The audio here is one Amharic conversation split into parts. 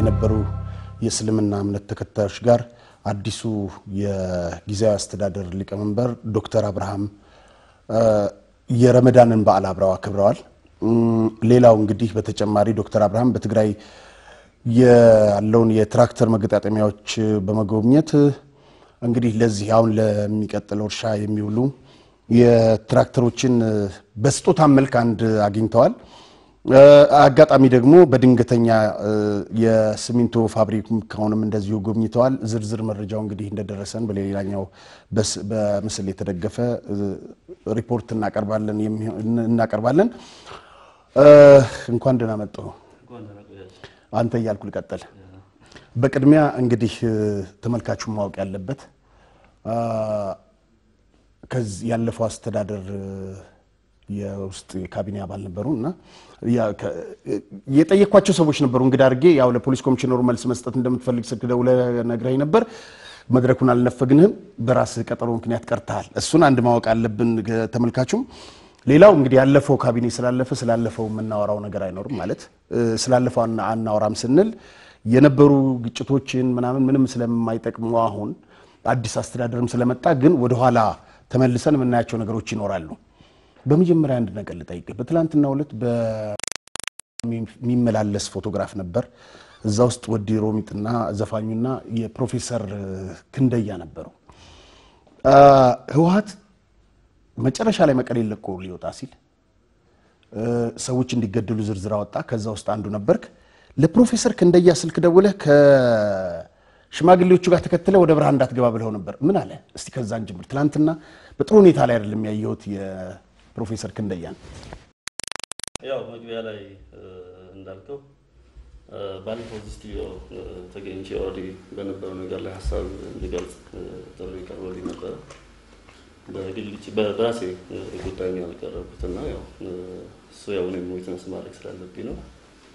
የነበሩ የእስልምና እምነት ተከታዮች ጋር አዲሱ የጊዜያዊ አስተዳደር ሊቀመንበር ዶክተር አብርሃም የረመዳንን በዓል አብረው አክብረዋል። ሌላው እንግዲህ በተጨማሪ ዶክተር አብርሃም በትግራይ ያለውን የትራክተር መገጣጠሚያዎች በመጎብኘት እንግዲህ ለዚህ አሁን ለሚቀጥለው እርሻ የሚውሉ የትራክተሮችን በስጦታ መልክ አንድ አግኝተዋል። አጋጣሚ ደግሞ በድንገተኛ የሲሚንቶ ፋብሪካውንም እንደዚሁ ጎብኝተዋል። ዝርዝር መረጃው እንግዲህ እንደደረሰን በሌላኛው በምስል የተደገፈ ሪፖርት እናቀርባለን። እንኳን ደህና መጡ አንተ እያልኩ ልቀጥል። በቅድሚያ እንግዲህ ተመልካቹ ማወቅ ያለበት ከዚህ ያለፈው አስተዳደር የውስጥ የካቢኔ አባል ነበሩ እና የጠየኳቸው ሰዎች ነበሩ። እንግዲህ አድርጌ ያው ለፖሊስ ኮሚሽነሩ መልስ መስጠት እንደምትፈልግ ስልክ ደውለህ ነግረኸኝ ነበር። መድረኩን አልነፈግንህም፣ በራስህ ቀጠሮ ምክንያት ቀርተሃል። እሱን አንድ ማወቅ አለብን ተመልካቹም። ሌላው እንግዲህ ያለፈው ካቢኔ ስላለፈ ስላለፈው የምናወራው ነገር አይኖርም ማለት ስላለፈው አናወራም ስንል የነበሩ ግጭቶችን ምናምን ምንም ስለማይጠቅሙ አሁን አዲስ አስተዳደርም ስለመጣ ግን ወደኋላ ተመልሰን የምናያቸው ነገሮች ይኖራሉ። በመጀመሪያ አንድ ነገር ልጠይቅ። በትላንትናው ዕለት በሚመላለስ ፎቶግራፍ ነበር። እዛ ውስጥ ወዲ ሮሚጥና ዘፋኙና የፕሮፌሰር ክንደያ ነበሩ። ህወሓት መጨረሻ ላይ መቀሌ ለቆ ሊወጣ ሲል ሰዎች እንዲገደሉ ዝርዝር አወጣ። ከዛ ውስጥ አንዱ ነበርክ። ለፕሮፌሰር ክንደያ ስልክ ደውለህ ከሽማግሌዎቹ ጋር ተከትለ ወደ ብርሃን እንዳትገባ ብለው ነበር። ምን አለ? እስቲ ከዛን ጀምር። ትናንትና በጥሩ ሁኔታ ላይ አይደለም ያየሁት የፕሮፌሰር ክንደያን። ያው መግቢያ ላይ እንዳልከው ባለፈው እዚህ ስቱዲዮ ተገኝቼ ኦልሬዲ በነበረው ነገር ላይ ሀሳብ እንዲገልጽ ጥሪ ቀርቦልኝ ነበረ። በራሴ ጉዳይ ነው ያልቀረብኩት እና ያው እሱ ያው እኔም ዊትነስ ማድረግ ስላለብኝ ነው።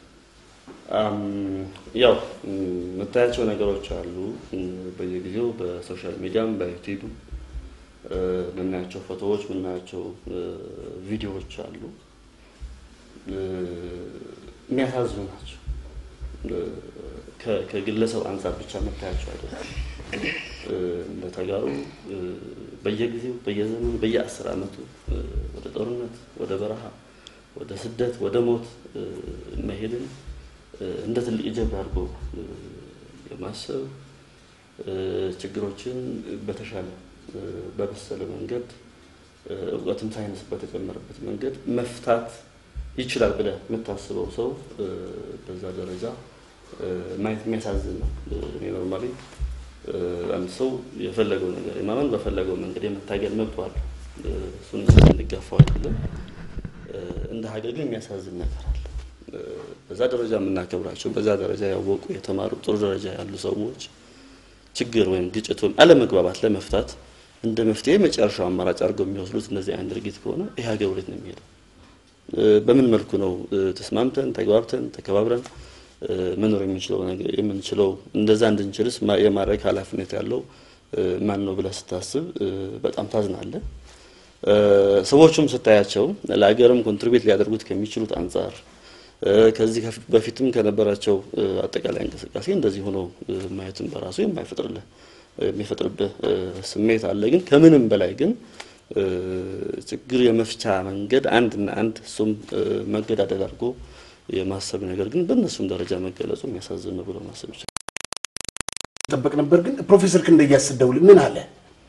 ያው የምታያቸው ነገሮች አሉ በየጊዜው በሶሻል ሚዲያም በዩቲዩብ የምናያቸው ፎቶዎች የምናያቸው ቪዲዮዎች አሉ። የሚያሳዝኑ ናቸው። ከግለሰብ አንጻር ብቻ መታያቸው አይደለም። እንደ ተጋሩ በየጊዜው በየዘመኑ በየአስር ዓመቱ ወደ ጦርነት፣ ወደ በረሃ፣ ወደ ስደት፣ ወደ ሞት መሄድን እንደ ትልቅ ጀብድ አድርጎ የማሰብ ችግሮችን በተሻለ በበሰለ መንገድ እውቀትም ሳይንስ በተጨመረበት መንገድ መፍታት ይችላል ብለህ የምታስበው ሰው በዛ ደረጃ ማየት የሚያሳዝን ነው። እኔ ኖርማሊ አንድ ሰው የፈለገው ነገር የማመን በፈለገው መንገድ የመታገል መብቱ አለ። እሱን እንጋፋው አይደለም። እንደ ሀገር ግን የሚያሳዝን ነገር አለ። በዛ ደረጃ የምናከብራቸው በዛ ደረጃ ያወቁ የተማሩ ጥሩ ደረጃ ያሉ ሰዎች ችግር ወይም ግጭት ወይም አለመግባባት ለመፍታት እንደ መፍትሄ መጨረሻው አማራጭ አድርገው የሚወስዱት እነዚህ አይነት ድርጊት ከሆነ ይህ ሀገር ወዴት ነው የሚሄደው? በምን መልኩ ነው ተስማምተን ተግባብተን ተከባብረን መኖር የምንችለው ነገር የምንችለው እንደዛ እንድንችልስ የማድረግ ኃላፊነት ያለው ማን ነው ብለህ ስታስብ በጣም ታዝናለህ። ሰዎቹም ስታያቸው ለሀገርም ኮንትሪቢዩት ሊያደርጉት ከሚችሉት አንጻር ከዚህ በፊትም ከነበራቸው አጠቃላይ እንቅስቃሴ እንደዚህ ሆኖ ማየትም በራሱ የማይፈጥርልህ የሚፈጥርብህ ስሜት አለ። ግን ከምንም በላይ ግን ችግር የመፍቻ መንገድ አንድና አንድ እሱም መገዳደል አድርጎ የማሰብ ነገር ግን በእነሱም ደረጃ መገለጹ የሚያሳዝን ነው ብሎ ማሰብ ይቻላል። ጠበቅ ነበር። ግን ፕሮፌሰር ክንደያ ስትደውል ምን አለ?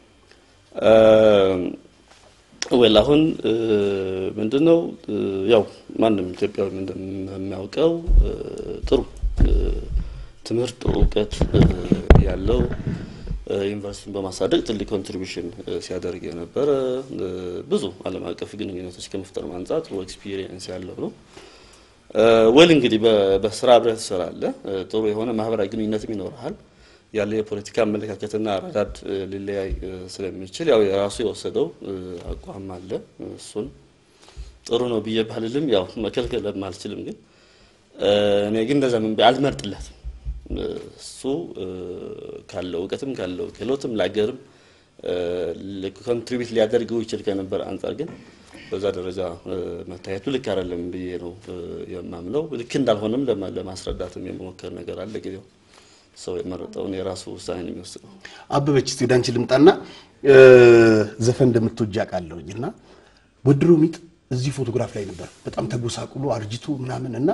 ወል አሁን ምንድን ነው ያው ማንም ኢትዮጵያዊ እንደሚያውቀው ጥሩ ትምህርት ጥሩ እውቀት ያለው ዩኒቨርሲቲን በማሳደግ ትልቅ ኮንትሪቢሽን ሲያደርግ የነበረ ብዙ ዓለም አቀፍ ግንኙነቶች ከመፍጠር አንጻር ጥሩ ኤክስፒሪየንስ ያለው ነው። ወል እንግዲህ በስራ አብረህ ትሰራለህ። ጥሩ የሆነ ማህበራዊ ግንኙነትም ይኖርሃል። ያለ የፖለቲካ አመለካከትና አረዳድ ሊለያይ ስለሚችል ያው የራሱ የወሰደው አቋም አለ። እሱን ጥሩ ነው ብዬ ባልልም ያው መከልከልም አልችልም። ግን እኔ ግን እንደዛ ምን አልመርጥለትም። እሱ ካለው እውቀትም ካለው ክህሎትም ለሀገርም ኮንትሪቢዩት ሊያደርገው ይችል ከነበር አንጻር ግን በዛ ደረጃ መታየቱ ልክ አይደለም ብዬ ነው የማምነው። ልክ እንዳልሆነም ለማስረዳትም የመሞከር ነገር አለ። ጊዜው ሰው የመረጠውን የራሱ ውሳኔ የሚወስነው። አበበች እስቲ ወደ አንቺ ልምጣና ዘፈን እንደምትወጂ አውቃለሁኝ እና ወድሮ ሚጥ እዚህ ፎቶግራፍ ላይ ነበር በጣም ተጎሳቁሎ አርጅቶ ምናምን እና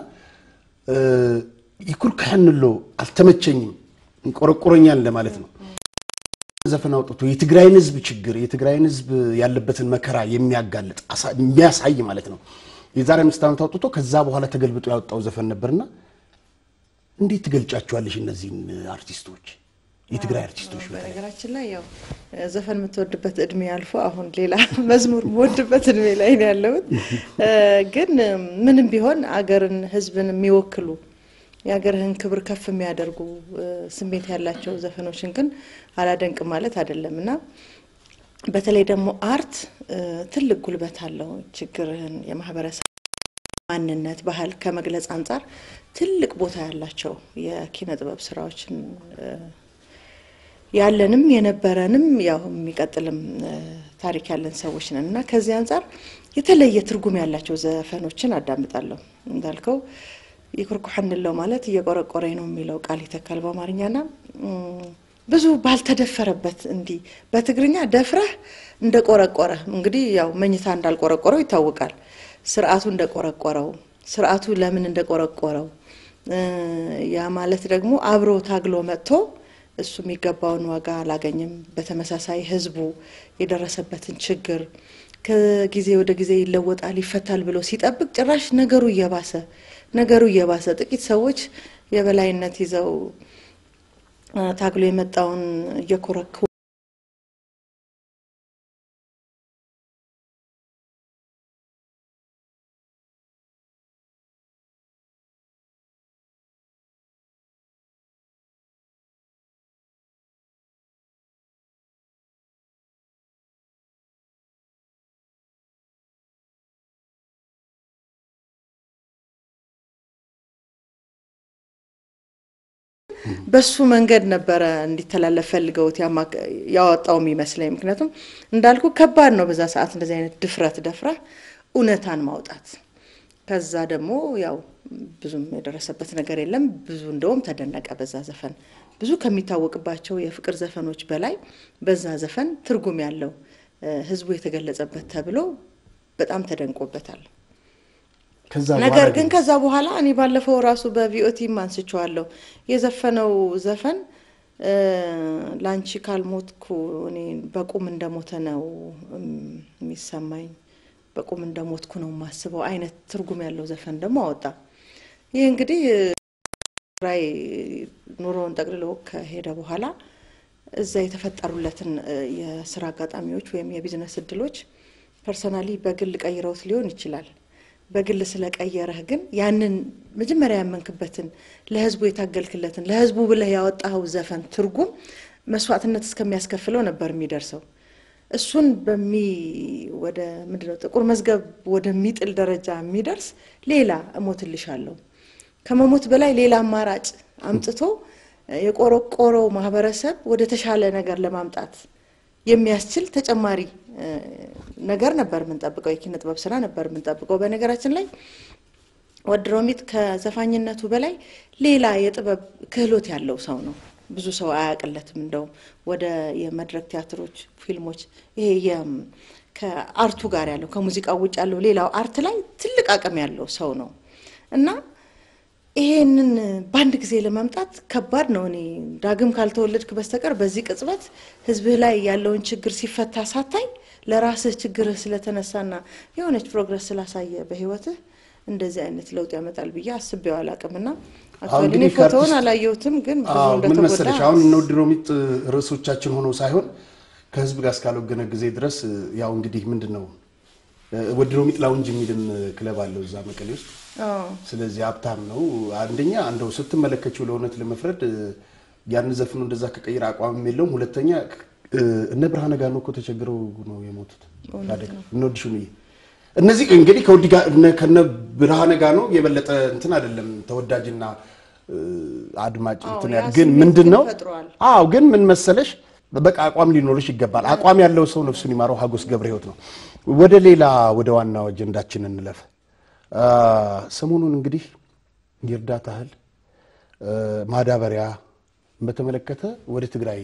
ይኩር ካያንሎ አልተመቸኝም ቆረቆረኛል ለማለት ነው። ዘፈን አውጥቶ የትግራይን ሕዝብ ችግር የትግራይን ሕዝብ ያለበትን መከራ የሚያጋልጥ የሚያሳይ ማለት ነው። የዛሬ አምስት ዓመት አውጥቶ ከዛ በኋላ ተገልብጦ ያወጣው ዘፈን ነበርና እንዴት ትገልጫቸዋለሽ እነዚህን አርቲስቶች የትግራይ አርቲስቶች? በነገራችን ላይ ያው ዘፈን የምትወድበት እድሜ አልፎ አሁን ሌላ መዝሙር የምወድበት እድሜ ላይ ነው ያለሁት። ግን ምንም ቢሆን አገርን ህዝብን የሚወክሉ የሀገርህን ክብር ከፍ የሚያደርጉ ስሜት ያላቸው ዘፈኖችን ግን አላደንቅም ማለት አይደለም እና በተለይ ደግሞ አርት ትልቅ ጉልበት አለው። ችግርህን የማህበረሰብ ማንነት፣ ባህል ከመግለጽ አንጻር ትልቅ ቦታ ያላቸው የኪነ ጥበብ ስራዎችን ያለንም የነበረንም ያው የሚቀጥልም ታሪክ ያለን ሰዎች ነን እና ከዚህ አንጻር የተለየ ትርጉም ያላቸው ዘፈኖችን አዳምጣለሁ። እንዳልከው ይኩርኩሐንለው ማለት እየቆረቆረኝ ነው የሚለው ቃል ይተካል በአማርኛና ብዙ ባልተደፈረበት እንዲህ በትግርኛ ደፍረህ እንደቆረቆረ እንግዲህ ያው መኝታ እንዳልቆረቆረው ይታወቃል። ስርዓቱ እንደቆረቆረው ስርዓቱ ለምን እንደቆረቆረው ያ ማለት ደግሞ አብሮ ታግሎ መጥቶ እሱ የሚገባውን ዋጋ አላገኝም። በተመሳሳይ ህዝቡ የደረሰበትን ችግር ከጊዜ ወደ ጊዜ ይለወጣል ይፈታል ብሎ ሲጠብቅ ጭራሽ ነገሩ እየባሰ ነገሩ እየባሰ ጥቂት ሰዎች የበላይነት ይዘው ታግሎ የመጣውን እየኮረኩ በሱ መንገድ ነበረ እንዲተላለፍ ፈልገውት ያወጣው የሚመስለኝ። ምክንያቱም እንዳልኩ ከባድ ነው በዛ ሰዓት እንደዚህ አይነት ድፍረት ደፍረህ እውነታን ማውጣት። ከዛ ደግሞ ያው ብዙም የደረሰበት ነገር የለም። ብዙ እንደውም ተደነቀ በዛ ዘፈን። ብዙ ከሚታወቅባቸው የፍቅር ዘፈኖች በላይ በዛ ዘፈን ትርጉም ያለው ህዝቡ የተገለጸበት ተብሎ በጣም ተደንቆበታል። ነገር ግን ከዛ በኋላ እኔ ባለፈው ራሱ በቪኦቲም አንስቼዋለሁ የዘፈነው ዘፈን ላንቺ ካልሞትኩ እኔ በቁም እንደሞተ ነው የሚሰማኝ፣ በቁም እንደሞትኩ ነው የማስበው አይነት ትርጉም ያለው ዘፈን ደግሞ አወጣ። ይህ እንግዲህ ራይ ኑሮውን ጠቅልሎ ከሄደ በኋላ እዛ የተፈጠሩለትን የስራ አጋጣሚዎች ወይም የቢዝነስ እድሎች ፐርሰናሊ በግል ቀይረውት ሊሆን ይችላል። በግል ስለቀየረህ ግን ያንን መጀመሪያ ያመንክበትን ለህዝቡ የታገልክለትን ለህዝቡ ብለህ ያወጣኸው ዘፈን ትርጉም መስዋዕትነት እስከሚያስከፍለው ነበር የሚደርሰው። እሱን በሚ ወደ ምንድነው ጥቁር መዝገብ ወደሚጥል ደረጃ የሚደርስ ሌላ እሞትልሻለሁ ከመሞት በላይ ሌላ አማራጭ አምጥቶ የቆረቆረው ማህበረሰብ ወደ ተሻለ ነገር ለማምጣት የሚያስችል ተጨማሪ ነገር ነበር የምንጠብቀው። የኪነ ጥበብ ስራ ነበር የምንጠብቀው። በነገራችን ላይ ወድሮሚጥ ከዘፋኝነቱ በላይ ሌላ የጥበብ ክህሎት ያለው ሰው ነው። ብዙ ሰው አያውቅለትም። እንደውም ወደ የመድረክ ቲያትሮች፣ ፊልሞች ይሄ ከአርቱ ጋር ያለው ከሙዚቃው ውጭ ያለው ሌላው አርት ላይ ትልቅ አቅም ያለው ሰው ነው እና ይሄንን በአንድ ጊዜ ለማምጣት ከባድ ነው። እኔ ዳግም ካልተወለድክ በስተቀር በዚህ ቅጽበት ህዝብህ ላይ ያለውን ችግር ሲፈታ ሳታይ ለራስህ ችግርህ ስለተነሳና የሆነች ፕሮግረስ ስላሳየ በህይወትህ እንደዚህ አይነት ለውጥ ያመጣል ብዬ አስቤው አላቅምና እኔ ፎቶውን አላየሁትም፣ ግን ብዙ ምን መሰለሽ እንደተጎዳ አሁን እነ ወድሮሚጥ ርዕሶቻችን ሆነው ሳይሆን ከህዝብ ጋር እስካልወገነ ጊዜ ድረስ ያው እንግዲህ ምንድን ነው ወድሮሚጥ ላውንጅ የሚልም ክለብ አለው እዛ መቀሌ ውስጥ ስለዚህ ሀብታም ነው። አንደኛ እንደው ስትመለከችው ለእውነት ለመፍረድ ያን ዘፍኖ እንደዛ ከቀይር አቋምም የለውም። ሁለተኛ እነ ብርሃነ ጋር ነው እኮ ተቸግረው ነው የሞቱት። እነ ወዲ ሹምዬ እነዚህ እንግዲህ ከወዲ ጋር ከነ ብርሃነ ጋር ነው የበለጠ እንትን አይደለም ተወዳጅና አድማጭ እንትን ያለ ግን ምንድን ነው አዎ ግን ምን መሰለሽ በቃ አቋም ሊኖርሽ ይገባል። አቋም ያለው ሰው ነፍሱን ይማረው ሀጎስ ገብረ ሕይወት ነው። ወደ ሌላ ወደ ዋናው አጀንዳችን እንለፍ። አ፣ ሰሞኑን እንግዲህ የእርዳታ እህል እ፣ ማዳበሪያ በተመለከተ ወደ ትግራይ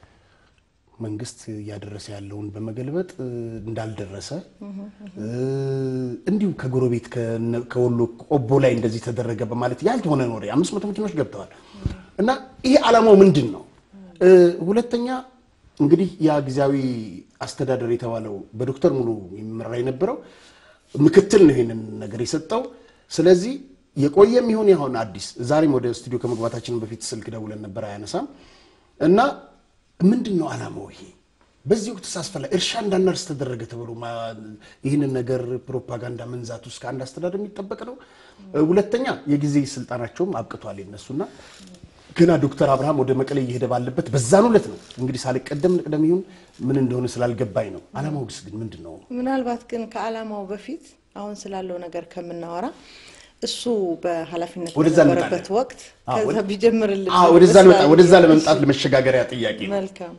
መንግስት እያደረሰ ያለውን በመገልበጥ እ፣ እንዳልደረሰ እ፣ እንዲሁ ከጎረቤት ከነ- ከወሎ ቆቦ ላይ እንደዚህ ተደረገ በማለት ያልሆነ ወሬ አምስት መቶ መኪኖች ገብተዋል እና ይሄ ዓላማው ምንድን ነው? እ፣ ሁለተኛ እንግዲህ ያ ጊዜያዊ አስተዳደር የተባለው በዶክተር ሙሉ የሚመራ የነበረው ምክትል ነው ይሄንን ነገር የሰጠው። ስለዚህ የቆየም ይሁን ያሁን አዲስ ዛሬም ወደ ስቱዲዮ ከመግባታችን በፊት ስልክ ደውለን ነበር፣ አያነሳም እና ምንድን ነው ዓላማው? ይሄ በዚህ ወቅት ሳስፈላጊ እርሻ እንዳናርስ ተደረገ ተብሎ ማ- ይህንን ነገር ፕሮፓጋንዳ መንዛት ውስጥ ከአንድ አስተዳደር የሚጠበቅ ነው። እ፣ ሁለተኛ የጊዜ ስልጣናቸውም አብቅቷል የነሱና ገና ዶክተር አብርሃም ወደ መቀሌ እየሄደ ባለበት በዛን ዕለት ነው እንግዲህ ሳልቀደም ንቅደም ይሁን ምን እንደሆነ ስላልገባኝ ነው። ዓላማው ግስ ግን ምንድን ነው? ምናልባት ግን ከዓላማው በፊት አሁን ስላለው ነገር ከምናወራ እሱ በኃላፊነት ወደዛ በነበረበት እንመጣለን። ወቅት አዎ፣ ከዛ ወደ- ቢጀምርልን አዎ፣ ወደዛ ደስ ለመጣ- ይላል። ወደዛ ለመምጣት ለመሸጋገሪያ ጥያቄ ነው። መልካም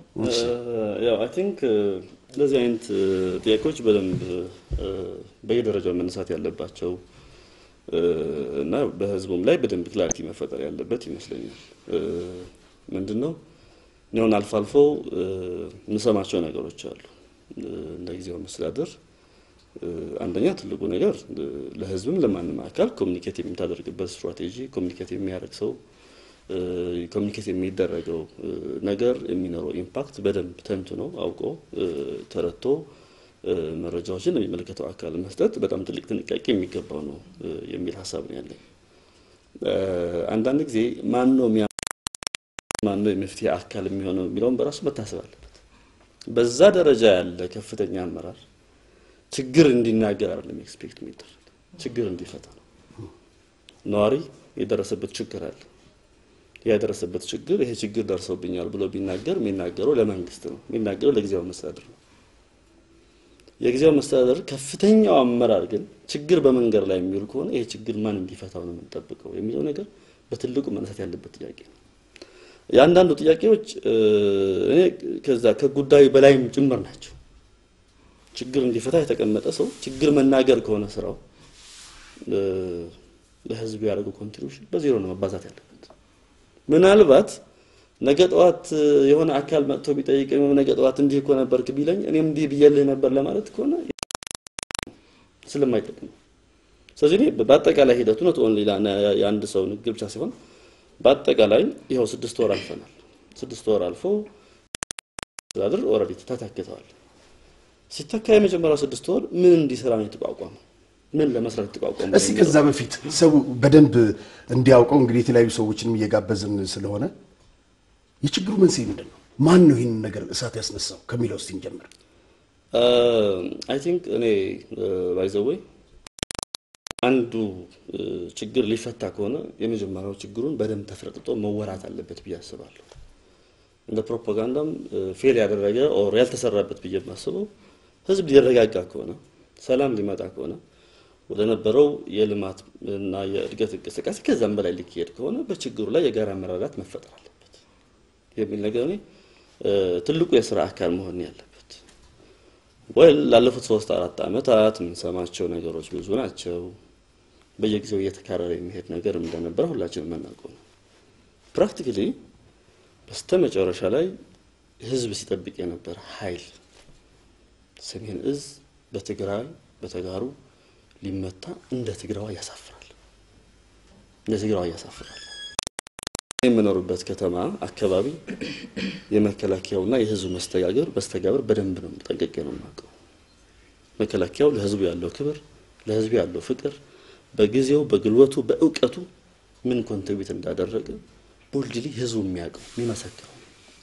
ያው አይ ቲንክ እንደዚህ አይነት እ፣ ጥያቄዎች በደንብ እ፣ በየደረጃው መነሳት ያለባቸው እ፣ እና በህዝቡም ላይ በደንብ ክላሪቲ መፈጠር ያለበት ይመስለኛል። እ፣ ምንድን ነው እኔ አሁን አልፎ አልፎ እ፣ የምሰማቸው ነገሮች አሉ እ፣ እንደ ጊዜው መስተዳደር እ፣ አንደኛ ትልቁ ነገር እ፣ ለህዝብም ለማንም አካል ኮሚኒኬት የምታደርግበት ስትራቴጂ ኮሚኒኬት የሚያደርግ ሰው እ፣ ኮሚኒኬት የሚደረገው እ፣ ነገር የሚኖረው ኢምፓክት በደንብ ተንትኖ አውቆ እ፣ ተረድቶ እ፣ መረጃዎችን ለሚመለከተው አካል መስጠት በጣም ትልቅ ጥንቃቄ የሚገባው ነው እ፣ የሚል ሀሳብ ነው ያለኝ። እ፣ አንዳንድ ጊዜ ማን ነው የሚያ ማን ነው የመፍትሄ አካል የሚሆነው የሚለውን በራሱ መታሰብ አለበት። በዛ ደረጃ ያለ ከፍተኛ አመራር ችግር እንዲናገር አይደለም ኤክስፔክት የሚደረግ ችግር እንዲፈታ ነው። ነዋሪ የደረሰበት ችግር አለ። ያ የደረሰበት ችግር ይሄ ችግር ደርሰውብኛል ብሎ ቢናገር የሚናገረው ለመንግስት ነው፣ የሚናገረው ለጊዜያዊ መስተዳድር ነው። የጊዜያዊ መስተዳደር ከፍተኛው አመራር ግን ችግር በመንገድ ላይ የሚውል ከሆነ ይሄ ችግር ማን እንዲፈታው ነው የምንጠብቀው የሚለው ነገር በትልቁ መነሳት ያለበት ጥያቄ ነው። የአንዳንዱ ጥያቄዎች እ፣ እኔ ከዛ ከጉዳዩ በላይም ጭምር ናቸው። ችግር እንዲፈታ የተቀመጠ ሰው ችግር መናገር ከሆነ ስራው እ፣ ለህዝቡ ያደረገው ኮንትሪቢሽን በዜሮ ነው መባዛት ያለበት። ምናልባት ነገ ጠዋት እ፣ የሆነ አካል መጥቶ ቢጠይቀኝ ነገ ጠዋት እንዲህ እኮ ነበርክ ቢለኝ እኔም እንዲህ ብዬልህ ነበር ለማለት ከሆነ ስለማይጠቅም ነው። ስለዚህ እኔ በአጠቃላይ ሂደቱ ነው ኦንሊ የአንድ ሰው ንግግር ብቻ ሲሆን በአጠቃላይ ይኸው ስድስት ወር አልፈናል። ስድስት ወር አልፎ አስተዳደር ኦልሬዲ ተታክተዋል። ሲተካ የመጀመሪያው ስድስት ወር ምን እንዲሰራ ነው የተቋቋመው? ምን ለመስራት የተቋቋመው? እስቲ ከዛ በፊት ሰው በደንብ እንዲያውቀው እንግዲህ የተለያዩ ሰዎችንም እየጋበዝን ስለሆነ የችግሩ መንስኤ ምንድን ነው? ማን ነው ይህንን ነገር እሳት ያስነሳው ከሚለው እስቲ እንጀምር። አይ ቲንክ እኔ ባይዘወይ አንዱ እ፣ ችግር ሊፈታ ከሆነ የመጀመሪያው ችግሩን በደንብ ተፍረጥጦ መወራት አለበት ብዬ አስባለሁ። እንደ ፕሮፓጋንዳም ፌል ያደረገ ኦር ያልተሰራበት ብዬ የማስበው ህዝብ ሊረጋጋ ከሆነ ሰላም ሊመጣ ከሆነ ወደ ነበረው የልማት እና የእድገት እንቅስቃሴ ከዛም በላይ ሊካሄድ ከሆነ በችግሩ ላይ የጋራ መረዳት መፈጠር አለበት የሚል ነገር እኔ እ፣ ትልቁ የስራ አካል መሆን ያለበት ወይ ላለፉት ሶስት አራት ዓመታት የምንሰማቸው ነገሮች ብዙ ናቸው። በየጊዜው እየተካረረ የሚሄድ ነገር እንደነበረ ሁላችንም የምናውቀው ነው። ፕራክቲካሊ በስተ መጨረሻ ላይ ህዝብ ሲጠብቅ የነበረ ኃይል ሰሜን እዝ በትግራይ በተጋሩ ሊመታ እንደ ትግራዋ ያሳፍራል፣ እንደ ትግራዋ ያሳፍራል። የምኖርበት ከተማ አካባቢ የመከላከያውና የህዝቡ መስተጋገር በስተጋብር በደንብ ነው ጠንቅቄ ነው የማውቀው። መከላከያው ለህዝቡ ያለው ክብር፣ ለህዝቡ ያለው ፍቅር በጊዜው በግልበቱ በእውቀቱ ምን ኮንትሪቢዩት እንዳደረገ ቦልድሊ ህዝቡ የሚያውቀው የሚመሰክረው።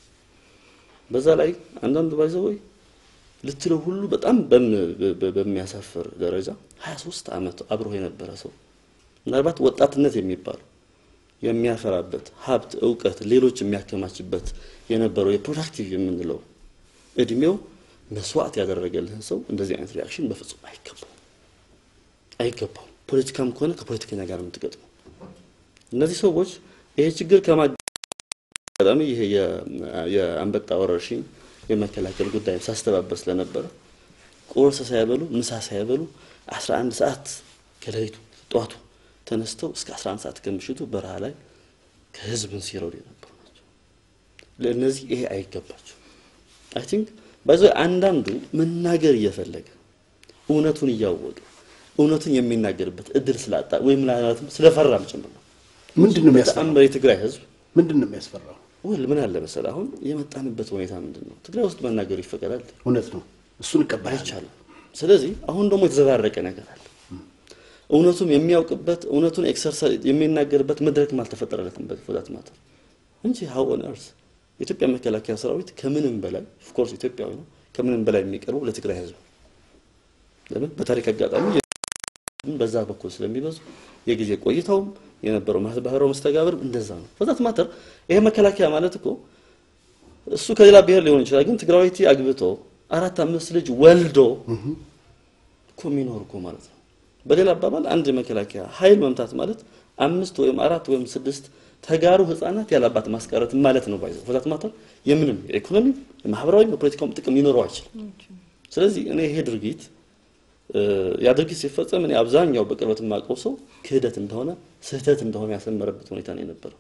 በዛ ላይ አንዳንዱ ባይዘወይ ልትለው ሁሉ በጣም በሚያሳፍር ደረጃ 23 ዓመት አብሮ የነበረ ሰው ምናልባት ወጣትነት የሚባለው የሚያፈራበት ሀብት፣ እውቀት፣ ሌሎች የሚያከማችበት የነበረው የፕሮዳክቲቭ የምንለው እድሜው መስዋዕት ያደረገልህን ሰው እንደዚህ አይነት ሪያክሽን በፍጹም አይገባው አይገባው። ፖለቲካም ከሆነ ከፖለቲከኛ ጋር የምትገጥመው እነዚህ ሰዎች ይሄ ችግር ከማ አጋጣሚ ይሄ የአንበጣ ወረርሽኝ የመከላከል ጉዳይ ሳስተባበር ስለነበረ ቁርስ ሳይበሉ ምሳ ሳይበሉ 11 ሰዓት ከሌሊቱ ጠዋቱ ተነስተው እስከ 11 ሰዓት ከምሽቱ በረሃ ላይ ከህዝብን ሲረዱ የነበሩ ናቸው። ለእነዚህ ይሄ አይገባቸው። አይ ቲንክ ባይዞ አንዳንዱ መናገር እየፈለገ እውነቱን እያወቀ እውነቱን የሚናገርበት እድል ስላጣ ወይም ምናልባትም ስለፈራም ጭምር ነው። ምንድን ነው የሚያስፈራው? በጣም የትግራይ ህዝብ ምንድን ነው የሚያስፈራው? ወል ምን አለ መሰለህ፣ አሁን የመጣንበት ሁኔታ ምንድን ነው? ትግራይ ውስጥ መናገሩ ይፈቀዳል? እውነት ነው። እሱን እቀበላለሁ። አይቻልም። ስለዚህ አሁን ደግሞ የተዘባረቀ ነገር አለ። እውነቱም የሚያውቅበት እውነቱን ኤክሰርሳይዝ የሚናገርበት መድረክም አልተፈጠረለትም በፎዛት ማተር እንጂ ሀው ኦን እርስ የኢትዮጵያ መከላከያ ሰራዊት ከምንም በላይ ኦፍኮርስ ኢትዮጵያዊ ነው። ከምንም በላይ የሚቀርበው ለትግራይ ህዝብ ለምን በታሪክ አጋጣሚ በዛ በኩል ስለሚበዙ የጊዜ ቆይታውም የነበረው ማህበራዊ መስተጋብርም እንደዛ ነው። ፎዛት ማተር ይሄ መከላከያ ማለት እኮ እሱ ከሌላ ብሔር ሊሆን ይችላል፣ ግን ትግራዊቲ አግብቶ አራት አምስት ልጅ ወልዶ እኮ የሚኖር እኮ ማለት ነው። በሌላ አባባል አንድ የመከላከያ ኃይል መምታት ማለት አምስት ወይም አራት ወይም ስድስት ተጋሩ ህፃናት ያላባት ማስቀረት ማለት ነው። ባይዘው ፎዛት ማተር የምንም የኢኮኖሚ የማህበራዊ የፖለቲካውም ጥቅም ሊኖረው አይችልም። ስለዚህ እኔ ይሄ ድርጊት ያ ድርጊት ሲፈጸም እኔ አብዛኛው በቅርበት የማውቀው ሰው ክህደት እንደሆነ ስህተት እንደሆነ ያሰመረበት ሁኔታ ነው የነበረው።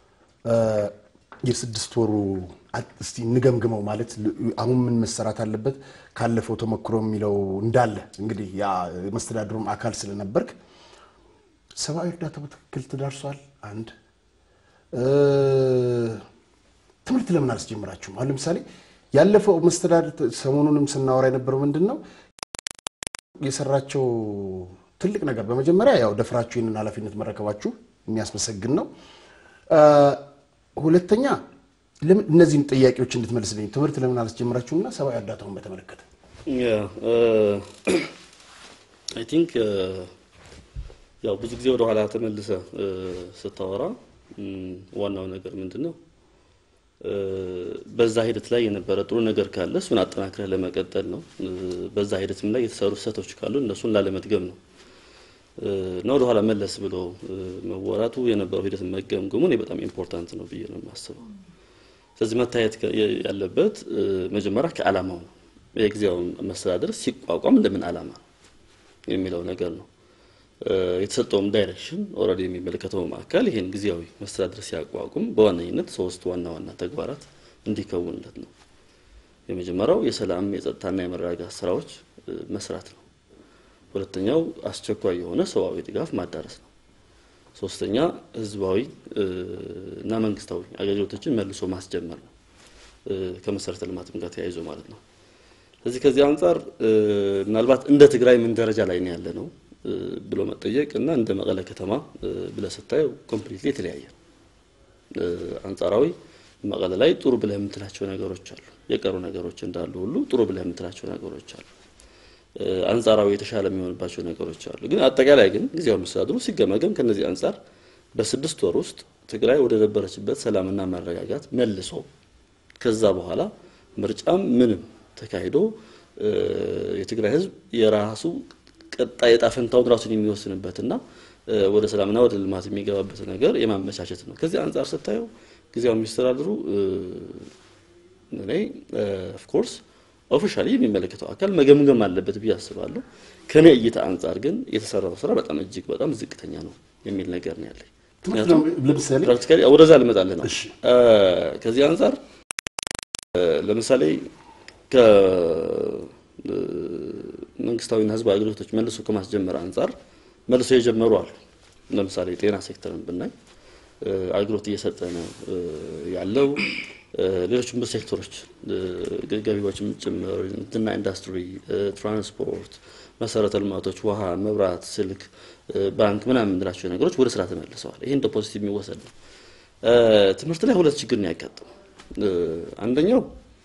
የስድስት ወሩ እስቲ እንገምግመው ማለት አሁን ምን መሰራት አለበት ካለፈው ተሞክሮ የሚለው እንዳለ እንግዲህ ያ መስተዳድሩም አካል ስለነበርክ ሰብአዊ እርዳታ በትክክል ተዳርሷል። አንድ ትምህርት ለምን አላስጀምራችሁም? አሁን ለምሳሌ ያለፈው መስተዳድር ሰሞኑንም ስናወራ የነበረው ምንድን ነው የሰራቸው ትልቅ ነገር በመጀመሪያ ያው ደፍራችሁ ይህንን ኃላፊነት መረከባችሁ የሚያስመሰግን ነው። ሁለተኛ እነዚህን ጥያቄዎች እንድትመልስልኝ ትምህርት ለምን አላስጀምራችሁምና ሰብአዊ እርዳታውን በተመለከተ አይ ቲንክ ያው ብዙ ጊዜ ወደ ኋላ ተመልሰ ስታወራ ዋናው ነገር ምንድን ነው በዛ ሂደት ላይ የነበረ ጥሩ ነገር ካለ እሱን አጠናክረህ ለመቀጠል ነው። በዛ ሂደትም ላይ የተሰሩ ስህተቶች ካሉ እነሱን ላለመድገም ነው እና ወደ ኋላ መለስ ብሎ መወራቱ የነበረው ሂደት መገምገሙ እኔ በጣም ኢምፖርታንት ነው ብዬ ነው የማስበው። ስለዚህ መታየት ያለበት መጀመሪያ ከዓላማው ነው። የጊዜያዊ መስተዳደር ሲቋቋም እንደምን ዓላማ ነው የሚለው ነገር ነው። የተሰጠውም ዳይሬክሽን ኦልሬዲ የሚመለከተውም አካል ይሄን ጊዜያዊ መስተዳድር ሲያቋቁም በዋነኝነት ሶስት ዋና ዋና ተግባራት እንዲከውንለት ነው። የመጀመሪያው የሰላም የጸጥታና የመረጋጋት ስራዎች መስራት ነው። ሁለተኛው አስቸኳይ የሆነ ሰብአዊ ድጋፍ ማዳረስ ነው። ሶስተኛ ህዝባዊ እና መንግስታዊ አገልግሎቶችን መልሶ ማስጀመር ነው። ከመሰረተ ልማትም ጋር ተያይዞ ማለት ነው። ስለዚህ ከዚህ አንጻር ምናልባት እንደ ትግራይ ምን ደረጃ ላይ ነው ያለ ነው ብሎ መጠየቅ እና እንደ መቀለ ከተማ ብለህ ስታየው ኮምፕሊትሊ የተለያየ ነው። አንጻራዊ መቀለ ላይ ጥሩ ብለህ የምትላቸው ነገሮች አሉ። የቀሩ ነገሮች እንዳሉ ሁሉ ጥሩ ብለህ የምትላቸው ነገሮች አሉ። አንጻራዊ የተሻለ የሚሆንባቸው ነገሮች አሉ። ግን አጠቃላይ ግን ጊዜያዊ መስተዳድሩ ሲገመገም ከነዚህ አንጻር በስድስት ወር ውስጥ ትግራይ ወደ ነበረችበት ሰላምና መረጋጋት መልሶ ከዛ በኋላ ምርጫም ምንም ተካሂዶ የትግራይ ህዝብ የራሱ ቀጣይ ዕጣ ፈንታውን ራሱን የሚወስንበትና ወደ ሰላምና ወደ ልማት የሚገባበት ነገር የማመቻቸት ነው። ከዚህ አንጻር ስታየው ጊዜያዊ መስተዳድሩ እኔ ኦፍኮርስ ኦፊሻሊ የሚመለከተው አካል መገምገም አለበት ብዬ አስባለሁ። ከኔ እይታ አንጻር ግን የተሰራው ስራ በጣም እጅግ በጣም ዝቅተኛ ነው የሚል ነገር ነው ያለኝ። ለምሳሌ ፕራክቲካሊ ወደዛ ልመጣልህ ነው። ከዚህ አንጻር ለምሳሌ መንግስታዊና ህዝባዊ አገልግሎቶች መልሶ ከማስጀመር አንጻር መልሶ የጀመሩ አሉ። ለምሳሌ ጤና ሴክተርን ብናይ አገልግሎት እየሰጠ ነው ያለው። ሌሎችም ሴክተሮች ገቢዎችም ጭምር ንግድና ኢንዱስትሪ፣ ትራንስፖርት፣ መሰረተ ልማቶች፣ ውሃ፣ መብራት፣ ስልክ፣ ባንክ ምናምን የምንላቸው ነገሮች ወደ ስራ ተመልሰዋል። ይሄ እንደ ፖዚቲቭ የሚወሰድ ነው። ትምህርት ላይ ሁለት ችግር ነው ያጋጠመው። አንደኛው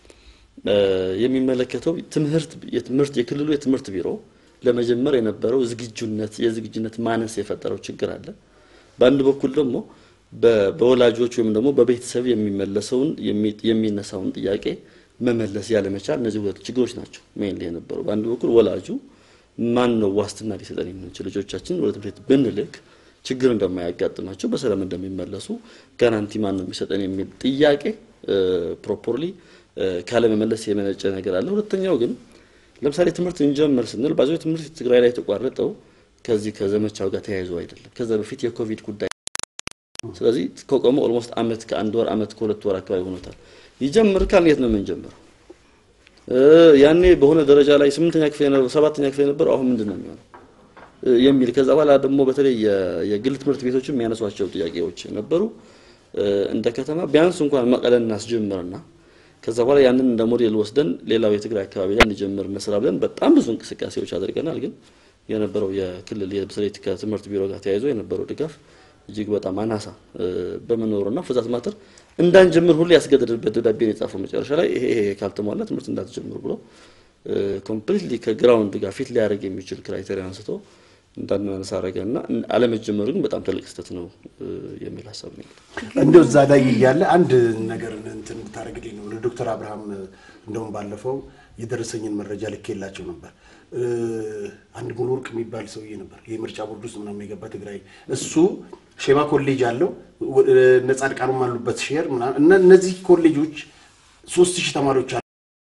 የሚመለከተው ትምህርት የትምህርት የክልሉ የትምህርት ቢሮ ለመጀመር የነበረው ዝግጁነት የዝግጁነት ማነስ የፈጠረው ችግር አለ። በአንድ በኩል ደግሞ በወላጆች ወይም ደግሞ በቤተሰብ የሚመለሰውን የሚነሳውን ጥያቄ መመለስ ያለመቻል፣ እነዚህ ሁለት ችግሮች ናቸው ሜንሊ የነበሩ። በአንድ በኩል ወላጁ ማን ነው ዋስትና ሊሰጠን የምንችል ልጆቻችን ወደ ትምህርት ቤት ብንልክ ችግር እንደማያጋጥማቸው በሰላም እንደሚመለሱ ጋራንቲ ማን ነው የሚሰጠን የሚል ጥያቄ ፕሮፖርሊ ካለመመለስ የመነጨ ነገር አለ። ሁለተኛው ግን ለምሳሌ ትምህርት እንጀምር ስንል ባዚ ትምህርት ትግራይ ላይ የተቋረጠው ከዚህ ከዘመቻው ጋር ተያይዞ አይደለም። ከዛ በፊት የኮቪድ ጉዳይ ስለዚህ ከቆመ ኦልሞስት አመት ከአንድ ወር አመት ከሁለት ወር አካባቢ ሆኖታል። ይጀምር ካልን የት ነው የምንጀምረው? ያኔ በሆነ ደረጃ ላይ ስምንተኛ ክፍል የነበረው ሰባተኛ ክፍል የነበረው አሁን ምንድን ነው የሚሆነው የሚል ከዛ በኋላ ደግሞ በተለይ የግል ትምህርት ቤቶችም የሚያነሷቸው ጥያቄዎች ነበሩ። እንደ ከተማ ቢያንስ እንኳን መቀለን እናስጀምርና ከዛ በኋላ ያንን እንደ ሞዴል ወስደን ሌላው የትግራይ አካባቢ ላይ እንጀምር እንስራ ብለን በጣም ብዙ እንቅስቃሴዎች አድርገናል። ግን የነበረው የክልል በተለይ ከትምህርት ቢሮ ጋር ተያይዞ የነበረው ድጋፍ እጅግ በጣም አናሳ በመኖሩና ፍዛት ማተር እንዳንጀምር ሁሉ ያስገደድበት ደብዳቤ ነው የጻፈው። መጨረሻ ላይ ይሄ ይሄ ካልተሟላ ትምህርት እንዳትጀምሩ ብሎ ኮምፕሊትሊ ከግራውንድ ጋር ፊት ሊያደርግ የሚችል ክራይቴሪያ አንስቶ እንዳናነሳ አረገና አለመጀመሩ ግን በጣም ትልቅ ስህተት ነው የሚል ሀሳብ ነው። እንደው እዛ ላይ እያለ አንድ ነገር እንትን ብታደርግልኝ ነው። ዶክተር አብርሃም እንደውም ባለፈው የደረሰኝን መረጃ ልኬላቸው ነበር። አንድ ሙሉ ወርቅ የሚባል ሰውዬ ነበር የምርጫ ቦርድ ውስጥ ምናምን የገባ ትግራይ። እሱ ሼማ ኮሌጅ አለው እነ ጻድቃኑም አሉበት ሼር ምናምን እና እነዚህ ኮሌጆች ሶስት ሺህ ተማሪዎች አሉ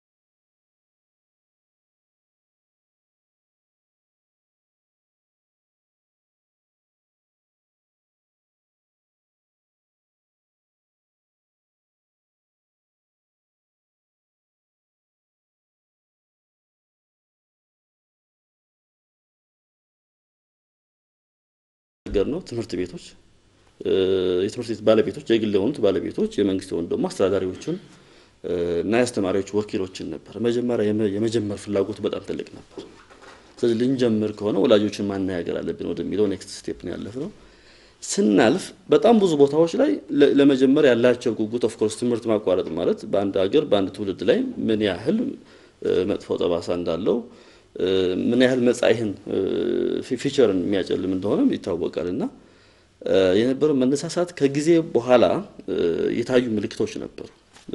ነገር ነው። ትምህርት ቤቶች የትምህርት ቤት ባለቤቶች የግል የሆኑት ባለቤቶች የመንግስት የሆኑ ደግሞ አስተዳዳሪዎችን እና የአስተማሪዎች ወኪሎችን ነበር። መጀመሪያ የመጀመር ፍላጎቱ በጣም ትልቅ ነበር። ስለዚህ ልንጀምር ከሆነ ወላጆችን ማነጋገር አለብን ወደሚለው ኔክስት ስቴፕ ነው ያለፍነው። ስናልፍ በጣም ብዙ ቦታዎች ላይ ለመጀመር ያላቸው ጉጉት ኦፍኮርስ ትምህርት ማቋረጥ ማለት በአንድ ሀገር በአንድ ትውልድ ላይ ምን ያህል መጥፎ ጠባሳ እንዳለው ምን ያህል መጻኢህን ፊቸርን የሚያጨልም እንደሆነ ይታወቃል። እና የነበረው መነሳሳት ከጊዜ በኋላ የታዩ ምልክቶች ነበሩ።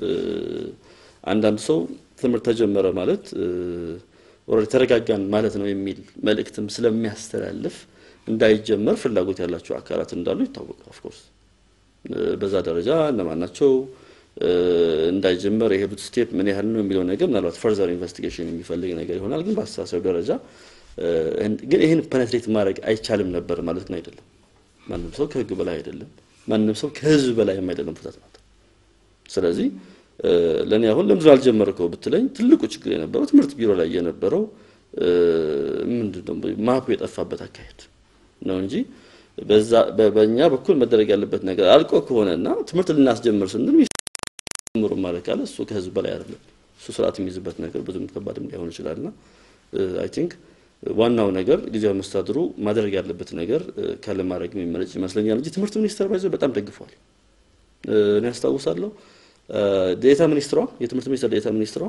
አንዳንድ ሰው ትምህርት ተጀመረ ማለት ኦልሬዲ ተረጋጋን ማለት ነው የሚል መልእክትም ስለሚያስተላልፍ እንዳይጀመር ፍላጎት ያላቸው አካላት እንዳሉ ይታወቃል። ኦፍኮርስ በዛ ደረጃ እነማን ናቸው እንዳይጀመር የሄዱት ስቴፕ ምን ያህል ነው የሚለው ነገር ምናልባት ፈርዘር ኢንቨስቲጌሽን የሚፈልግ ነገር ይሆናል። ግን በአስተሳሰብ ደረጃ ግን ይህን ፐነትሬት ማድረግ አይቻልም ነበር ማለት ግን አይደለም። ማንም ሰው ከህግ በላይ አይደለም። ማንም ሰው ከህዝብ በላይ አይደለም ፍታት ማለት። ስለዚህ ለእኔ አሁን ለምንድን አልጀመርከው ብትለኝ ትልቁ ችግር የነበረው ትምህርት ቢሮ ላይ የነበረው ምንድነው ማፑ የጠፋበት አካሄድ ነው እንጂ በእኛ በኩል መደረግ ያለበት ነገር አልቆ ከሆነና ትምህርት ልናስጀምር ስንል ምሩ ማለት ካለ እሱ ከህዝብ በላይ አይደለም። እሱ ስርዓት የሚይዝበት ነገር ብዙም ከባድም ሊሆን ይችላልና አይ ቲንክ ዋናው ነገር ጊዜያዊ መስተዳድሩ ማድረግ ያለበት ነገር ካለ ማድረግ የሚመረጭ ይመስለኛል እንጂ ትምህርት ሚኒስቴር ባይዘው በጣም ደግፏል። እኔ አስታውሳለሁ ዴታ ሚኒስትሯ የትምህርት ሚኒስቴር ዴታ ሚኒስትሯ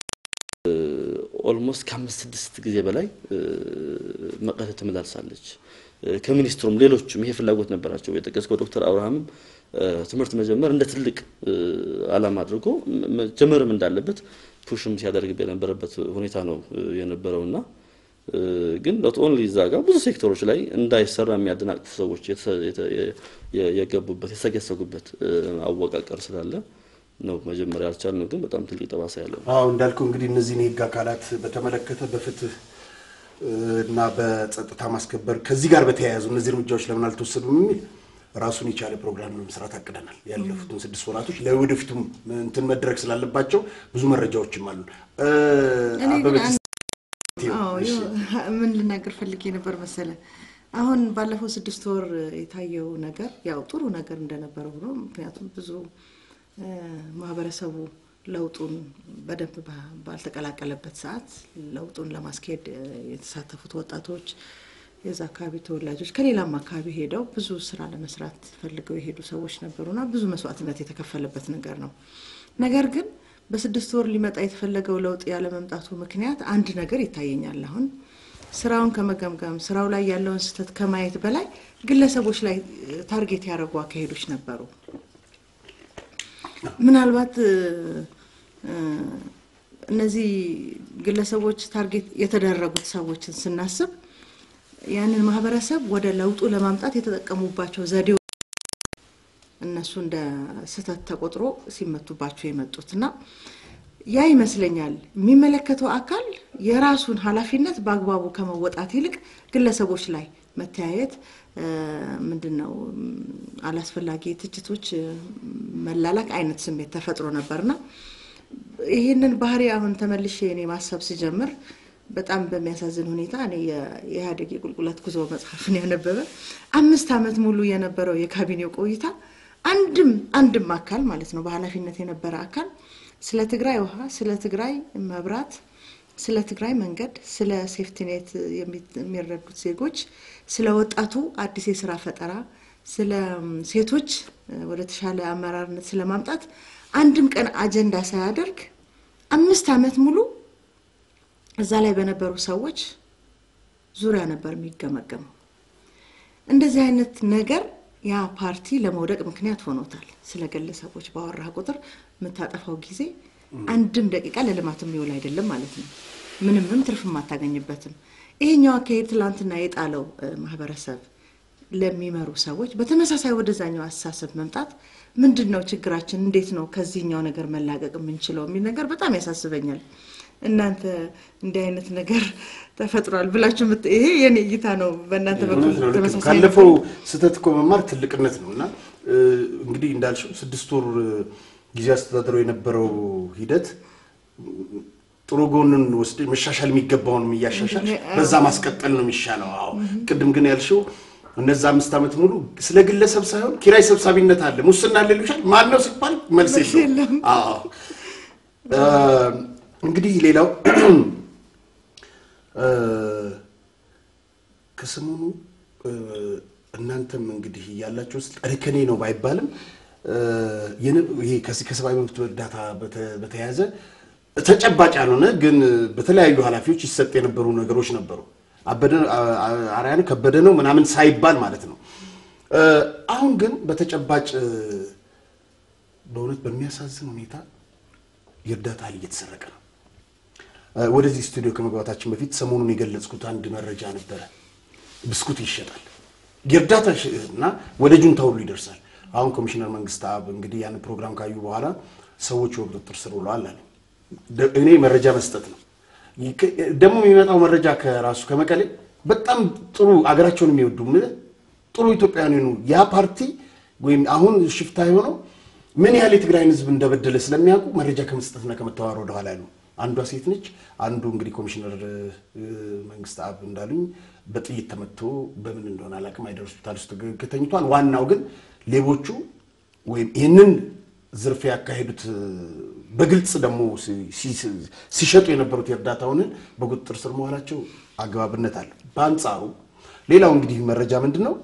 ኦልሞስት ከአምስት ስድስት ጊዜ በላይ መቀለ ትመላልሳለች። ከሚኒስትሩም ሌሎችም ይሄ ፍላጎት ነበራቸው። የጠቀስከው ዶክተር አብርሃምም ትምህርት መጀመር እንደ ትልቅ ዓላማ አድርጎ መጀመርም እንዳለበት ፑሽም ሲያደርግ የነበረበት ሁኔታ ነው የነበረውና ግን ኖት ኦንሊ እዛ ጋር ብዙ ሴክተሮች ላይ እንዳይሰራ የሚያደናቅፉ ሰዎች የገቡበት የተሰገሰጉበት አወቃቀር ስላለ ነው መጀመሪያ ያልቻልነው። ግን በጣም ትልቅ ጠባሳ ያለው አዎ እንዳልከው እንግዲህ እነዚህን የህግ አካላት በተመለከተ በፍትህ እና በጸጥታ ማስከበር ከዚህ ጋር በተያያዙ እነዚህ እርምጃዎች ለምን አልተወሰዱም የሚል ራሱን የቻለ ፕሮግራም ለመስራት አቅደናል። ያለፉትን ስድስት ወራቶች ለወደፊቱም እንትን መድረግ ስላለባቸው ብዙ መረጃዎችም አሉ። ምን ልናገር ፈልጌ ነበር መሰለ፣ አሁን ባለፈው ስድስት ወር የታየው ነገር ያው ጥሩ ነገር እንደነበረ ሆኖ ምክንያቱም ብዙ ማህበረሰቡ ለውጡን በደንብ ባልተቀላቀለበት ሰዓት ለውጡን ለማስኬድ የተሳተፉት ወጣቶች የዛ አካባቢ ተወላጆች ከሌላም አካባቢ ሄደው ብዙ ስራ ለመስራት ፈልገው የሄዱ ሰዎች ነበሩና ብዙ መስዋዕትነት የተከፈለበት ነገር ነው። ነገር ግን በስድስት ወር ሊመጣ የተፈለገው ለውጥ ያለመምጣቱ ምክንያት አንድ ነገር ይታየኛል። አሁን ስራውን ከመገምገም ስራው ላይ ያለውን ስህተት ከማየት በላይ ግለሰቦች ላይ ታርጌት ያደረጉ አካሄዶች ነበሩ። ምናልባት እነዚህ ግለሰቦች ታርጌት የተደረጉት ሰዎችን ስናስብ ያንን ማህበረሰብ ወደ ለውጡ ለማምጣት የተጠቀሙባቸው ዘዴዎች እነሱ እንደ ስህተት ተቆጥሮ ሲመቱባቸው የመጡት እና ያ ይመስለኛል የሚመለከተው አካል የራሱን ኃላፊነት በአግባቡ ከመወጣት ይልቅ ግለሰቦች ላይ መተያየት ምንድን ነው አላስፈላጊ ትችቶች መላላክ አይነት ስሜት ተፈጥሮ ነበርና ይህንን ባህሪ አሁን ተመልሼ እኔ ማሰብ ስጀምር በጣም በሚያሳዝን ሁኔታ እኔ የኢህአዴግ የቁልቁለት ጉዞ መጽሐፍን ያነበበ አምስት ዓመት ሙሉ የነበረው የካቢኔው ቆይታ አንድም አንድም አካል ማለት ነው በኃላፊነት የነበረ አካል ስለ ትግራይ ውሃ፣ ስለ ትግራይ መብራት፣ ስለ ትግራይ መንገድ፣ ስለ ሴፍቲኔት የሚረዱት ዜጎች፣ ስለ ወጣቱ አዲስ የስራ ፈጠራ፣ ስለ ሴቶች ወደ ተሻለ አመራርነት ስለማምጣት አንድም ቀን አጀንዳ ሳያደርግ አምስት ዓመት ሙሉ እዛ ላይ በነበሩ ሰዎች ዙሪያ ነበር የሚገመገመው። እንደዚህ አይነት ነገር ያ ፓርቲ ለመውደቅ ምክንያት ሆኖታል። ስለ ግለሰቦች ባወራ ቁጥር የምታጠፋው ጊዜ አንድም ደቂቃ ለልማት የሚውል አይደለም ማለት ነው። ምንምም ትርፍ አታገኝበትም። ይሄኛው አካሄድ ትላንትና የጣለው ማህበረሰብ ለሚመሩ ሰዎች በተመሳሳይ ወደዛኛው አስተሳሰብ መምጣት ምንድን ነው ችግራችን? እንዴት ነው ከዚህኛው ነገር መላቀቅ የምንችለው የሚል ነገር በጣም ያሳስበኛል። እናንተ እንዲህ አይነት ነገር ተፈጥሯል ብላችሁ ይሄ የኔ እይታ ነው። በእናንተ በኩል ተመሳሳይ ካለፈው ስህተት እኮ መማር ትልቅነት ነው እና እንግዲህ እንዳልሽው ስድስት ወር ጊዜ አስተዳድረው የነበረው ሂደት ጥሩ ጎንን ወስደ መሻሻል የሚገባውንም እያሻሻል በዛ ማስቀጠል ነው የሚሻለው። አዎ ቅድም ግን ያልሽው እነዛ አምስት ዓመት ሙሉ ስለ ግለሰብ ሳይሆን ኪራይ ሰብሳቢነት አለ፣ ሙስና አለ ይሉሻል። ማን ነው ሲባል መልስ የለውም። አዎ እንግዲህ ሌላው ከሰሞኑ እናንተም እንግዲህ ያላችሁ ውስጥ እርከኔ ነው ባይባልም ይሄ ከሰብአዊ መብት እርዳታ በተያያዘ ተጨባጭ ያልሆነ ግን በተለያዩ ኃላፊዎች ይሰጥ የነበሩ ነገሮች ነበሩ። አበደ አርያን ከበደ ነው ምናምን ሳይባል ማለት ነው። አሁን ግን በተጨባጭ በእውነት በሚያሳዝን ሁኔታ የእርዳታ እህል እየተሰረቀ ነው። ወደዚህ ስቱዲዮ ከመግባታችን በፊት ሰሞኑን የገለጽኩት አንድ መረጃ ነበረ። ብስኩት ይሸጣል የእርዳታ እና ወደ ጁንታ ሁሉ ይደርሳል። አሁን ኮሚሽነር መንግስት አብ እንግዲህ ያን ፕሮግራም ካዩ በኋላ ሰዎች በቁጥጥር ስር ውለዋል አለ። እኔ መረጃ መስጠት ነው ደግሞ የሚመጣው መረጃ ከራሱ ከመቀሌ በጣም ጥሩ አገራቸውን የሚወዱ ጥሩ ኢትዮጵያውያን ያ ፓርቲ ወይም አሁን ሽፍታ የሆነው ምን ያህል የትግራይን ሕዝብ እንደበደለ ስለሚያውቁ መረጃ ከመስጠትና ከመተዋወር ወደኋላ ያሉ አንዷ ሴት ነች። አንዱ እንግዲህ ኮሚሽነር መንግስት አብ እንዳሉኝ በጥይት ተመቶ በምን እንደሆነ አላውቅም አይደር ሆስፒታል ውስጥ ተኝቷል። ዋናው ግን ሌቦቹ ወይም ይህንን ዝርፊያ ያካሄዱት በግልጽ ደግሞ ሲሸጡ የነበሩት የእርዳታውን በቁጥጥር ስር መዋላቸው አግባብነት አለ። በአንጻሩ ሌላው እንግዲህ መረጃ ምንድን ነው?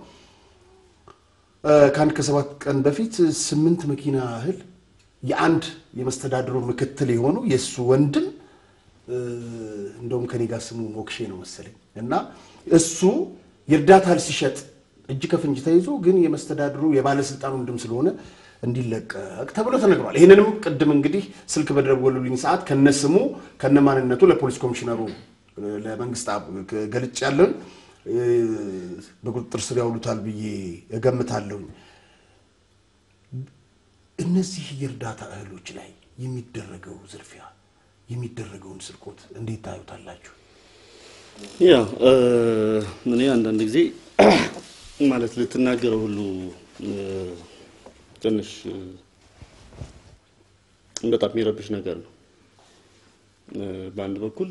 ከአንድ ከሰባት ቀን በፊት ስምንት መኪና እህል የአንድ የመስተዳድሩ ምክትል የሆኑ የእሱ ወንድም እንደውም ከኔ ጋር ስሙ ሞክሼ ነው መሰለኝ እና እሱ የእርዳታ እህል ሲሸጥ እጅ ከፍንጅ ተይዞ ግን የመስተዳድሩ የባለስልጣን ወንድም ስለሆነ እንዲለቀቅ ተብሎ ተነግሯል። ይህንንም ቅድም እንግዲህ ስልክ በደወሉልኝ ሰዓት ከነስሙ ከነማንነቱ ለፖሊስ ኮሚሽነሩ ለመንግስት ገልጭ ያለን በቁጥጥር ስር ያውሉታል ብዬ እገምታለሁኝ። እነዚህ የእርዳታ እህሎች ላይ የሚደረገው ዝርፊያ የሚደረገውን ስርቆት እንዴት ታዩታላችሁ? ያ እኔ አንዳንድ ጊዜ ማለት ልትናገረው ሁሉ ትንሽ በጣም የሚረብሽ ነገር ነው። በአንድ በኩል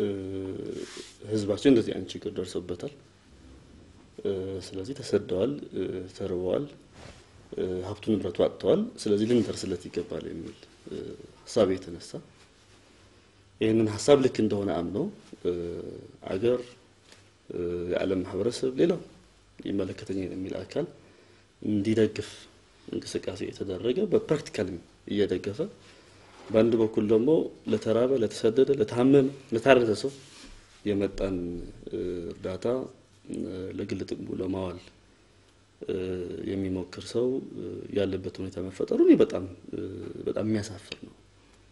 ህዝባችን እንደዚህ አይነት ችግር ደርሶበታል። ስለዚህ ተሰደዋል፣ ተርበዋል፣ ሀብቱ ንብረቱ አጥተዋል። ስለዚህ ልንደርስለት ይገባል የሚል ሀሳብ የተነሳ ይህንን ሀሳብ ልክ እንደሆነ አምነው አገር፣ የዓለም ማህበረሰብ፣ ሌላው ይመለከተኛል የሚል አካል እንዲደግፍ እንቅስቃሴ የተደረገ በፕራክቲካልም እየደገፈ በአንድ በኩል ደግሞ ለተራበ፣ ለተሰደደ፣ ለታመመ፣ ለታረዘ ሰው የመጣን እርዳታ ለግል ጥቅሙ ለማዋል የሚሞክር ሰው ያለበት ሁኔታ መፈጠሩ እኔ በጣም በጣም የሚያሳፍር ነው።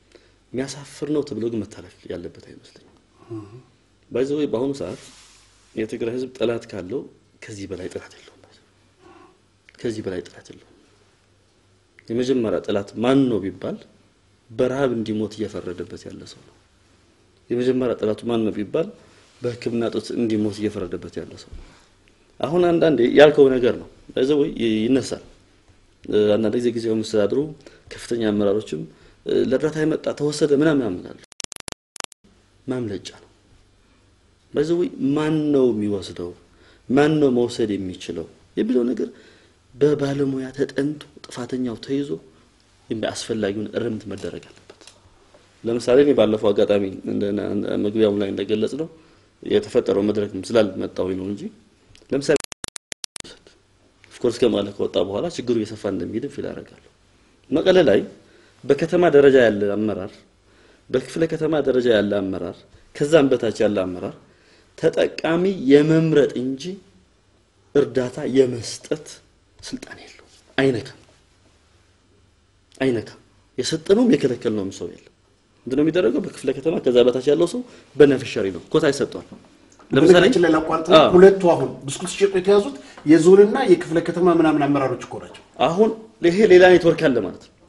የሚያሳፍር ነው ተብሎ ግን መታለፍ ያለበት አይመስለኝም። ባይዘ ወይ በአሁኑ ሰዓት የትግራይ ህዝብ ጠላት ካለው ከዚህ በላይ ጠላት የለውም። ከዚህ በላይ ጠላት የለውም። የመጀመሪያ ጠላት ማን ነው ቢባል በረሃብ እንዲሞት እየፈረደበት ያለ ሰው ነው። የመጀመሪያ ጠላቱ ማን ነው ቢባል በሕክምና እጦት እንዲሞት እየፈረደበት ያለ ሰው ነው። አሁን አንዳንዴ ያልከው ነገር ነው ለዚ ወይ ይነሳል። አንዳንድ ጊዜ ጊዜያዊ መስተዳድሩ ከፍተኛ አመራሮችም ለእርዳታ የመጣ ተወሰደ ምናምን ያምናሉ። ማምለጫ ነው። በዚህ ወይ ማን ነው የሚወስደው? ማን ነው መውሰድ የሚችለው የሚለው ነገር በባለሙያ ተጠንቶ ጥፋተኛው ተይዞ አስፈላጊውን እርምት መደረግ አለበት። ለምሳሌ እኔ ባለፈው አጋጣሚ መግቢያው ላይ እንደገለጽ ነው የተፈጠረው መድረክ ስላልመጣሁኝ ነው እንጂ ለምሳሌ ኦፍኮርስ ከመቀለ ከወጣ በኋላ ችግሩ እየሰፋ እንደሚሄድ ፊል አደርጋለሁ። መቀለ ላይ በከተማ ደረጃ ያለ አመራር፣ በክፍለ ከተማ ደረጃ ያለ አመራር፣ ከዛም በታች ያለ አመራር ተጠቃሚ የመምረጥ እንጂ እርዳታ የመስጠት ስልጣን የለው። አይነካም አይነካም። የሰጠነውም የከለከልነውም ሰው የለም። ምንድነው የሚደረገው? በክፍለ ከተማ ከዛ በታች ያለው ሰው በነፍሻሪ ነው ኮታ ይሰጠዋል። ለምሳሌ ላይ ላቋርጥ፣ ሁለቱ አሁን ብስኩት ሲሸጡ የተያዙት የዞንና የክፍለ ከተማ ምናምን አመራሮች እኮ ናቸው። አሁን ይሄ ሌላ ኔትወርክ አለ ማለት ነው።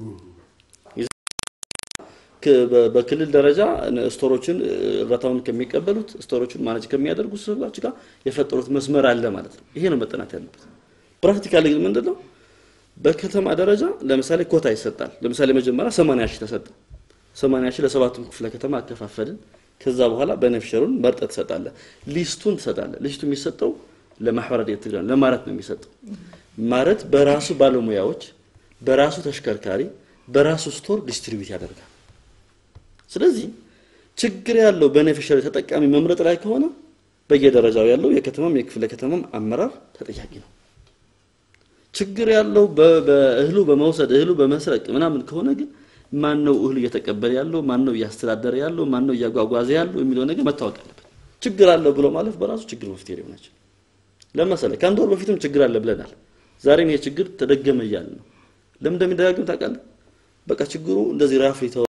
በክልል ደረጃ ስቶሮችን እርዳታውን ከሚቀበሉት ስቶሮችን ማኔጅ ከሚያደርጉ ሰዎች ጋር የፈጠሩት መስመር አለ ማለት ነው። ይሄ ነው መጠናት ያለበት። ፕራክቲካሊ ግን ምንድን ነው በከተማ ደረጃ ለምሳሌ ኮታ ይሰጣል። ለምሳሌ መጀመሪያ 80 ሺህ ተሰጠ። 80 ሺህ ለሰባቱም ክፍለ ከተማ አከፋፈልን። ከዛ በኋላ በነፍሸሩን መርጠህ ትሰጣለህ። ሊስቱን ትሰጣለህ። ሊስቱ የሚሰጠው ለማህበረ ትግራይ ለማረት ነው የሚሰጠው። ማረት በራሱ ባለሙያዎች፣ በራሱ ተሽከርካሪ፣ በራሱ ስቶር ዲስትሪቢዩት ያደርጋል። ስለዚህ ችግር ያለው በኔፊሻሪ ተጠቃሚ መምረጥ ላይ ከሆነ በየደረጃው ያለው የከተማም የክፍለ ከተማም አመራር ተጠያቂ ነው። ችግር ያለው በእህሉ በመውሰድ እህሉ በመስረቅ ምናምን ከሆነ ግን ማን ነው እህሉ እየተቀበለ ያለው? ማን ነው እያስተዳደረ ያለው? ማን ነው እያጓጓዘ ያለው የሚለው ነገር መታወቅ አለበት። ችግር አለው ብሎ ማለፍ በራሱ ችግር መፍትሄ ሊሆን አይችልም። ለምሳሌ ከአንድ ወር በፊትም ችግር አለ ብለናል። ዛሬም ይሄ ችግር ተደገመ እያለ ነው። ለምን እንደሚደጋግም ታውቃለህ? በቃ ችግሩ እንደዚህ ራፍ